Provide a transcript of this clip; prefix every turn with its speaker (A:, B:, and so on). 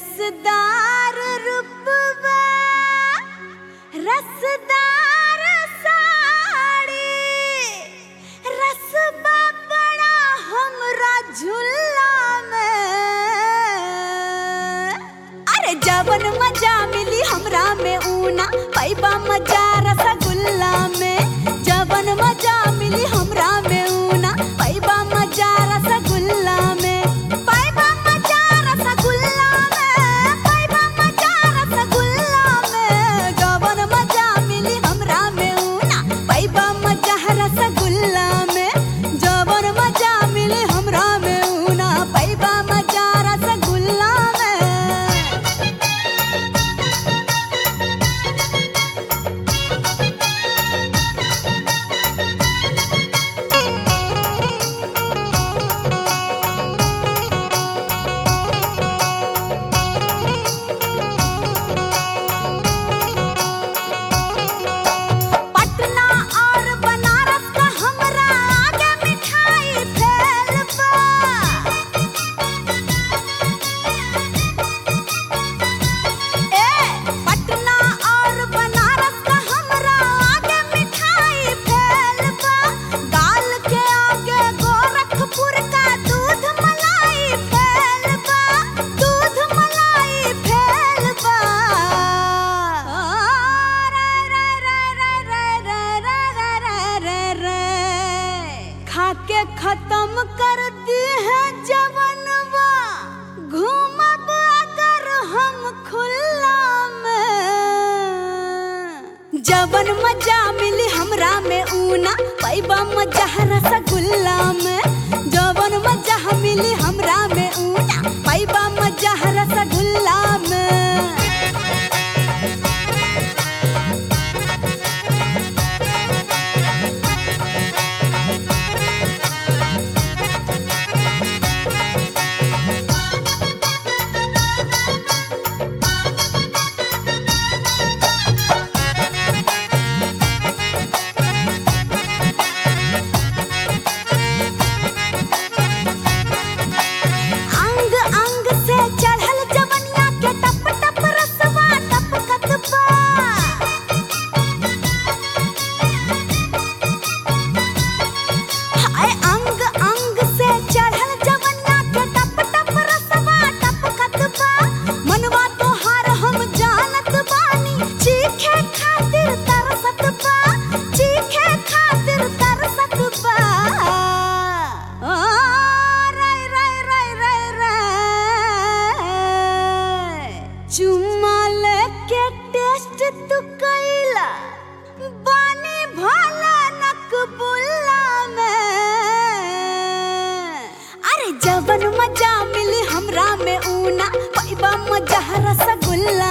A: रसदार रूपवा रसदार साड़ी रसबा बड़ा हमरा झुल्ला में अरे जवन मजा मिली हमरा में ऊना पैबा मजा रसगुल्ला में जवन मजा मिली हमरा में ऊना पैबा मजा रसगुल्ला में पैबा मजा रसगुल्ला में पैबा मजा रसगुल्ला में जवन मजा मिली हमरा में ऊना पैबा मजा रसगुल्ला में जवन मजा मिली हमरा में ऊना पैबा मजा रसगुल्ला में पटना और बनारस का हमरा आगे मिठाई फैल बा ए पटना और बनारस का हमरा आगे मिठाई फैल बा गाल के आगे गोरखपुर का दूध मलाई फैल बा दूध मलाई फैल बा रे रे रे रे रे रे रे रे रे खाके खत्म कर दी है जवनवा घूमब अगर हम खुला में जवन मजा मिली हमरा में ऊना पैबा मजा रसगुल्ला में जवन मजा मिली हमरा में ऊना पैबा मजा रसगुल्ला में अंग अंग से चढ़ल जवनिया के टप टप रसवा टपकत बा हाय अंग अंग से चढ़ल जवनिया के टप टप रसवा टपकत बा मनवा तोहार हम जानत बानी चीखे खातिर तरसत बा चीखे खातिर तरसत बा आ, रे रे रे रे रे चुम्मा लेके टेस्ट तू कैला बानी भला नकबुल्ला में अरे जवन मजा मिली हमरा में ऊना पैबा मजा रसगुल्ला